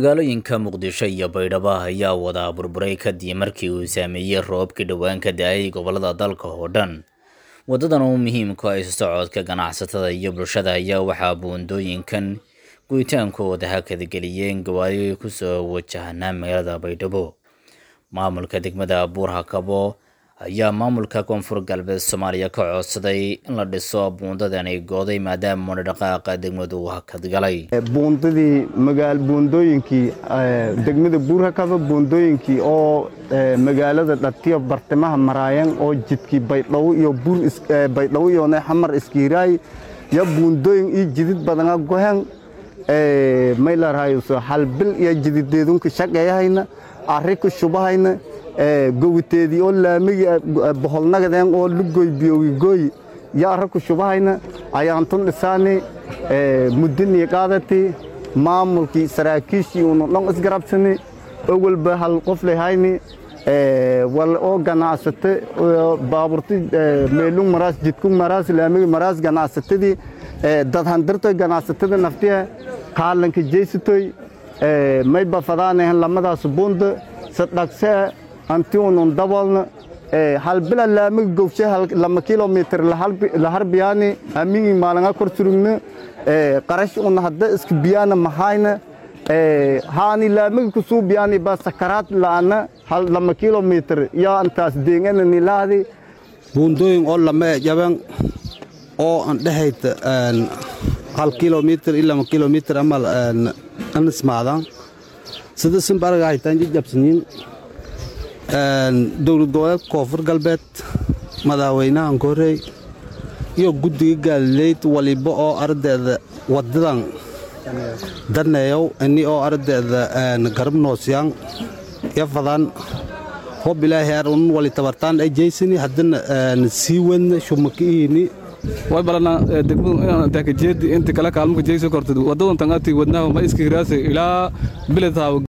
magaalooyinka muqdisho iyo baydhabo ayaa wada burburay kadib markii uu saameeyey roobkii dhowaan ka da-ay gobolada dalka oo dhan wadadan oo muhiimku ay socodka ganacsatada iyo bulshada ayaa waxaa buundooyinkan guyitaankooda hakadgeliyeen gawaari kusoo wajahnaa magaalada baydhabo maamulka degmada buurhakabo ayaa maamulka koonfur galbeed soomaaliya ka codsaday in la dhiso buundadani gooday maadaama madhaqaaqa degmadu uu hakadgalay buundadii magaal buundooyinkii degmada buurhakaba buundooyinkii oo magaalada dhatiyo bartimaha maraayeen oo jidkii baydhabo iyo buur baydhabo iyo xamar iskiiraay ya buundooyin iyo jidid badana gohen may larahayso halbil iyo jidideedunka shaqeeyahayna arri ku shubahayna gowiteedii oo laamigi boholnagadeen oo lugoy biyowigooy yo arra ku shubahayna ayaantun dhisaani muddinii qaadati maamulkii saraakiishii unu dhon isgarabsani owalba hal qof lehayni wal oo ganacsate baaburti meelung maraas jidkung maraas laamigi maraas ganacsatadii dad handirtoy ganacsatada naftiha qaalanka jeysatoy may bafadaanahan lamadaas buunda sadhagsee anti unun dabolna halbila laamiga gowshe lama kilomitr laharbiyaani amingi maalanga kor surugna qarash una hadda iska biyaana mahayna haani laamiga kusuu biyaani ba sakaraad la'ana lama kilomitr iyo antaas deengana nilaadi buundooyin oo lama jaban oo an dhehayta hal kilomitr iyo lama kilomitr amal anismaadan sida simbarga haytaan jajabsanyiin dowlad goboleed koonfur galbeed madaxweynahan korey iyo guddiga gaalileyd waliba oo ardeeda wadadan daneeyow ini oo ardeeda garab noosiyaan yafadan hob ilaahay ar unun wali tabartaan ay jeysani haddana sii wadna shumakiihini way balana degmadu inaan taakajeedi inta kale kaalmo ka jeyso kortid wadadan tangati wadnaha ma iska hiraasa ilaa biladhaa